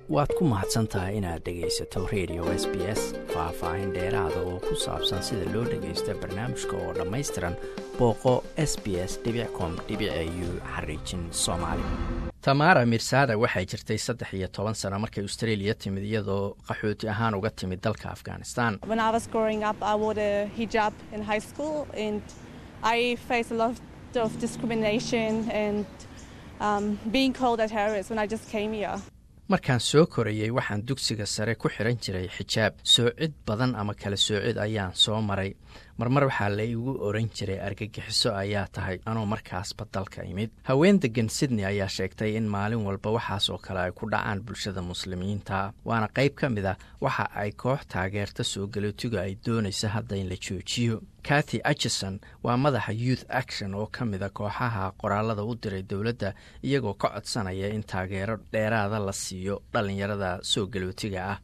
waad ku mahadsan tahay inaad dhegaysato radio s b s faah-faahin dheeraada oo ku saabsan sida loo dhagaysto barnaamijka oo dhammaystiran booqo s b s com u xariijin soomaali tamaara mirsada waxay jirtay saddex iyo toban sano markay australia timid iyadoo qaxooti ahaan uga timid dalka afghanistan markaan soo korayey waxaan dugsiga sare ku xiran jiray xijaab soocid badan ama kala soocid ayaan soo maray marmar waxaa la igu oran jiray argagixiso ayaa tahay anoo markaasba dalka imid haween degan sydney ayaa sheegtay in maalin walba waxaas oo kale ay ku dhacaan bulshada muslimiinta waana qayb ka mid a waxa ay koox taageerta soo galootiga ay doonaysa hadda in la joojiyo kathy atchison waa madaxa youth action oo ka mida kooxaha qoraalada u diray dowladda iyagoo ka codsanaya in taageero dheeraada la siiyo dhallinyarada soo galootiga ah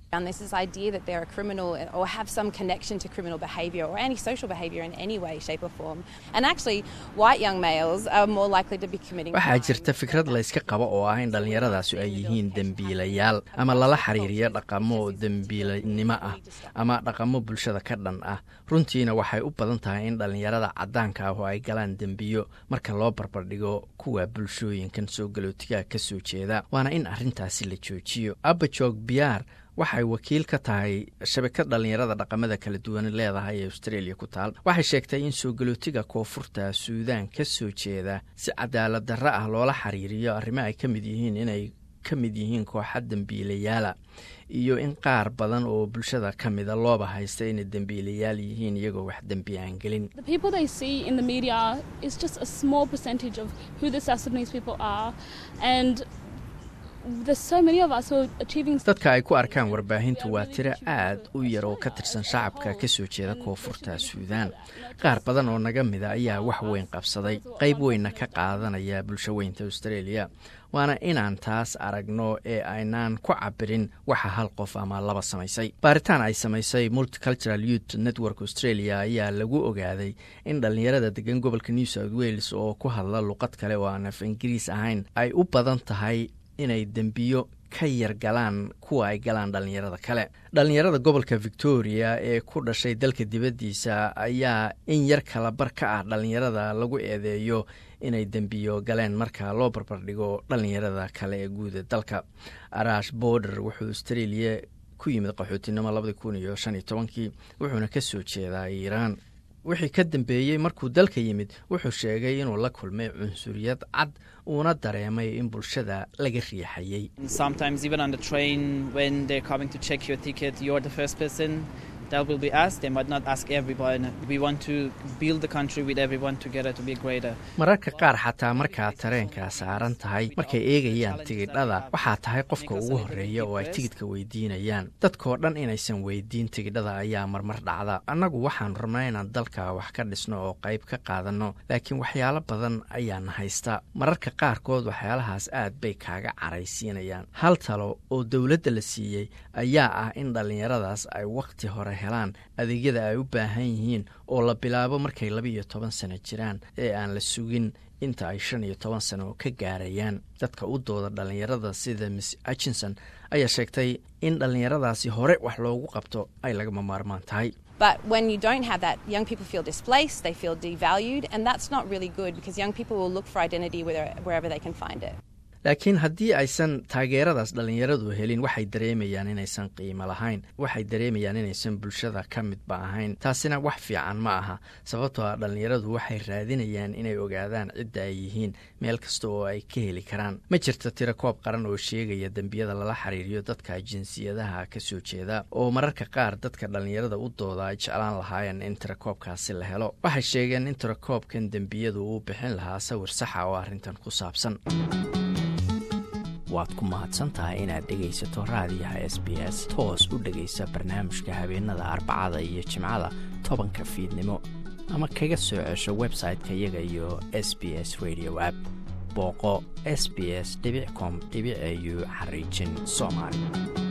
waxaa jirta fikrad layska qabo oo ah in dhallinyaradaasi ay yihiin dembiilayaal ama lala xiriiriyo dhaqamo dembiilanimo ah ama dhaqamo bulshada ka dhan ah runtiina waxay u badan tahay in dhallinyarada caddaanka ah oo ay galaan dembiyo marka loo barbardhigo kuwa bulshooyinkan soo galootigaha ka soo jeeda waana in arrintaasi la joojiyo abajog biyaar waxay wakiil ka tahay shabakad dhallinyarada dhaqamada kala duwan leedahay ee australia ku taal waxay sheegtay in soo galootiga koonfurta suudaan ka soo jeeda si cadaalad darro ah loola xiriiriyo arrimo ay ka mid yihiin inay ka mid yihiin kooxa dembiilayaala iyo in qaar badan oo bulshada ka mida looba haysta inay dembiilayaal yihiin iyagoo wax dembi aan gelin dadka ay ku arkaan warbaahintu waa tiro aad u yar oo ka tirsan shacabka ka soo jeeda koonfurta suudaan qaar badan oo naga mida ayaa wax weyn qabsaday qayb weynna ka qaadanaya bulsho weynta australia waana inaan taas aragno ee aynaan ku cabirin waxa hal qof ama laba samaysay baaritaan ay samaysay multicultural youth network australia ayaa lagu ogaaday in dhallinyarada degan gobolka new south wales oo ku hadla luqad kale oo aan af ingiriis ahayn ay u badan tahay inay dembiyo ka yar galaan kuwa ay galaan dhallinyarada kale dhallinyarada gobolka victoria ee ku dhashay dalka dibaddiisa ayaa in yar kala bar ka ah dhallinyarada lagu eedeeyo inay dembiyo galeen marka loo barbardhigo dhallinyarada kale ee guuda dalka arash border wuxuu australia ku yimid qaxootinimo labadii kun iyo shan iyo tobankii wuxuuna ka soo jeedaa iiraan wixii ka dambeeyey markuu dalka yimid wuxuu sheegay inuu la kulmay cunsuriyad cad uuna dareemay in bulshada laga riixayey mararka qaar xataa markaad tareenka saaran tahay markay eegayaan tigidhada waxaa tahay qofka ugu horreeya oo ay tigidhka weydiinayaan dadkoo dhan inaysan weydiin tigidhada ayaa marmar dhacda annagu waxaan rabnaa inaan dalka wax ka dhisno oo qayb ka qaadanno laakiin waxyaalo badan ayaana haysta mararka qaarkood waxyaalahaas aad bay kaaga caraysiinayaan hal talo oo dowladda la siiyey ayaa ah in dhallinyaradaas ay wakhti hore helaan adeegyada ay u baahan yihiin oo la bilaabo markay laba iyo toban sano jiraan ee aan la sugin inta ay shan iyo toban sano ka gaarayaan dadka u dooda dhallinyarada sida miss atchinson ayaa sheegtay in dhallinyaradaasi hore wax loogu qabto ay lagama maarmaan tahay But when you don't have that, young people feel displaced, they feel devalued, and that's not really good because young people will look for identity wherever they can find it. laakiin haddii aysan taageeradaas dhallinyaradu helin waxay dareemayaan inaysan qiimo lahayn waxay dareemayaan inaysan bulshada ka midba ahayn taasina wax fiican ma aha sababtoo ah dhallinyaradu waxay raadinayaan inay ogaadaan cidda ay yihiin meel kasta oo ay ka heli karaan ma jirto tiro koob qaran oo sheegaya dembiyada lala xiriiriyo dadka jinsiyadaha ka soo jeeda oo mararka qaar dadka dhallinyarada u dooda ay jeclaan lahaayeen in tirakoobkaasi la helo waxay sheegeen in tirakoobkan dembiyadu uu bixin lahaa sawir saxa oo arrintan ku saabsan waad ku mahadsantahay inaad dhegaysato raadiyaha s b s toos u dhegaysa barnaamijka habeenada arbacada iyo jimcada tobanka fiidnimo ama kaga soo cesho website-ka iyaga iyo s b s radio app booqo s b s com au xariijin soomaali